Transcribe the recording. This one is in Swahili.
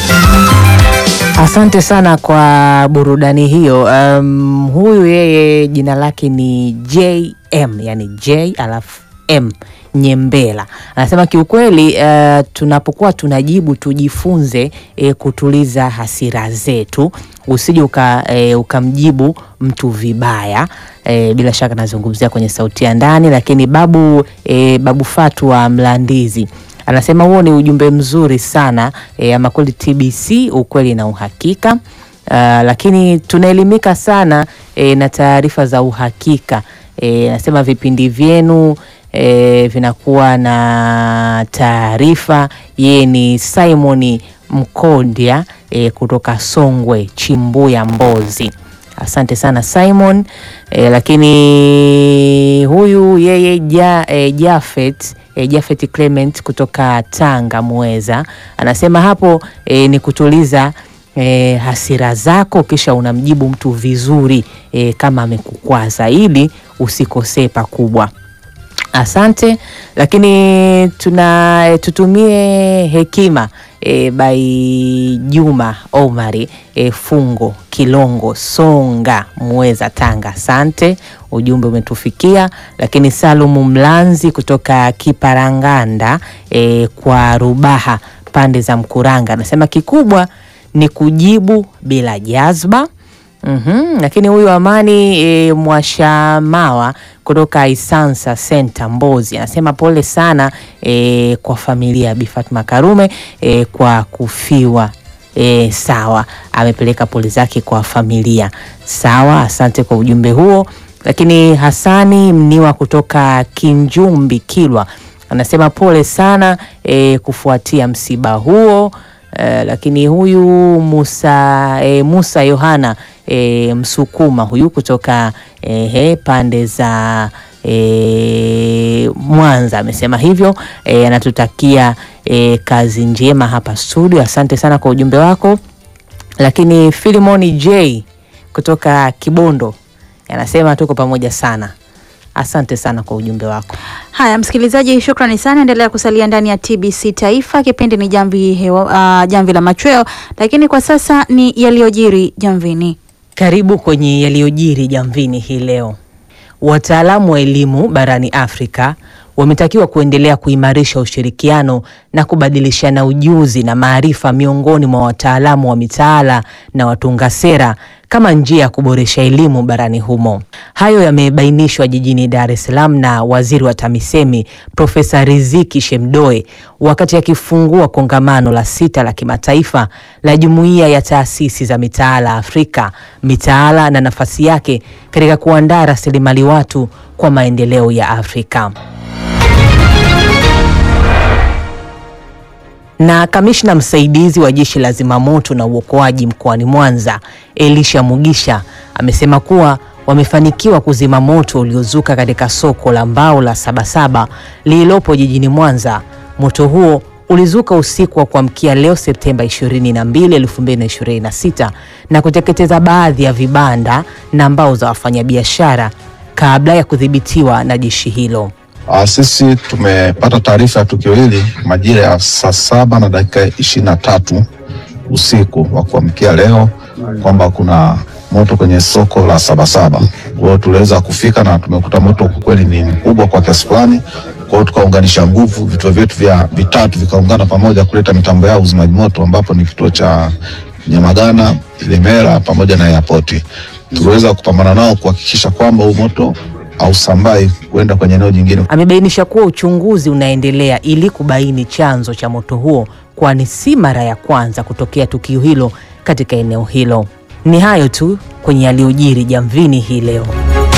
Asante sana kwa burudani hiyo. Um, huyu yeye jina lake ni JM, yani J alafu M Nyembela anasema kiukweli, uh, tunapokuwa tunajibu tujifunze eh, kutuliza hasira zetu, usije uka, eh, ukamjibu mtu vibaya eh, bila shaka nazungumzia kwenye sauti ya ndani, lakini babu, eh, babu Fatu wa Mlandizi anasema huo ni ujumbe mzuri sana e, ama kweli TBC ukweli na uhakika. Uh, lakini tunaelimika sana e, na taarifa za uhakika e, anasema vipindi vyenu e, vinakuwa na taarifa. Yeye ni Simon Mkondya e, kutoka Songwe Chimbuya Mbozi. Asante sana Simon e, lakini huyu yeye ja, e, Jafet e, Jafet Clement kutoka Tanga Muweza anasema hapo e, ni kutuliza e, hasira zako kisha unamjibu mtu vizuri e, kama amekukwaza ili usikosee pakubwa. Asante, lakini tuna tutumie hekima e, by Juma Omari e, Fungo Kilongo Songa Muweza Tanga. Asante, ujumbe umetufikia. Lakini Salumu Mlanzi kutoka Kiparanganda e, kwa Rubaha pande za Mkuranga anasema kikubwa ni kujibu bila jazba. Mm-hmm. Lakini huyu Amani e, Mwashamawa kutoka Isansa Center Mbozi anasema pole sana e, kwa familia ya Bi Fatma Karume e, kwa kufiwa. E, sawa, amepeleka pole zake kwa familia. Sawa, asante kwa ujumbe huo. Lakini Hasani Mniwa kutoka Kinjumbi Kilwa anasema pole sana e, kufuatia msiba huo. Uh, lakini huyu Musa, eh, Musa Yohana eh, Msukuma huyu kutoka eh, pande za eh, Mwanza amesema hivyo eh, anatutakia eh, kazi njema hapa studio. Asante sana kwa ujumbe wako. Lakini Filimoni J kutoka Kibondo anasema tuko pamoja sana. Asante sana kwa ujumbe wako. Haya, msikilizaji, shukrani sana. Endelea kusalia ndani ya TBC Taifa. Kipindi ni jamvi, hewa, uh, jamvi la machweo, lakini kwa sasa ni yaliyojiri jamvini. Karibu kwenye yaliyojiri jamvini hii leo. Wataalamu wa elimu barani Afrika wametakiwa kuendelea kuimarisha ushirikiano na kubadilishana ujuzi na maarifa miongoni mwa wataalamu wa mitaala na watunga sera kama njia ya kuboresha elimu barani humo. Hayo yamebainishwa jijini Dar es Salaam na Waziri wa TAMISEMI Profesa Riziki Shemdoe wakati akifungua kongamano la sita la kimataifa la Jumuiya ya Taasisi za Mitaala Afrika, mitaala na nafasi yake katika kuandaa rasilimali watu kwa maendeleo ya Afrika. Na kamishna msaidizi wa jeshi la zimamoto na uokoaji mkoani Mwanza, Elisha Mugisha, amesema kuwa wamefanikiwa kuzima moto uliozuka katika soko la mbao la Sabasaba lililopo jijini Mwanza. Moto huo ulizuka usiku wa kuamkia leo Septemba 22, 2026 na kuteketeza baadhi ya vibanda na mbao za wafanyabiashara kabla ya kudhibitiwa na jeshi hilo. Uh, sisi tumepata taarifa ya tukio hili majira ya saa saba na dakika ishirini na tatu usiku wa kuamkia leo kwamba kuna moto kwenye soko la Sabasaba. Kwa hiyo tuliweza kufika na tumekuta moto kwa kweli ni mkubwa kwa kiasi fulani. Kwa hiyo tukaunganisha nguvu, vituo vyetu vya vitatu vikaungana pamoja kuleta mitambo yao uzimaji moto, ambapo ni kituo cha Nyamagana, Ilemela pamoja na airport. Tuliweza kupambana nao kuhakikisha kwamba huu moto hausambai kwenda kwenye eneo jingine. Amebainisha kuwa uchunguzi unaendelea ili kubaini chanzo cha moto huo, kwani si mara ya kwanza kutokea tukio hilo katika eneo hilo. Ni hayo tu kwenye yaliyojiri jamvini hii leo.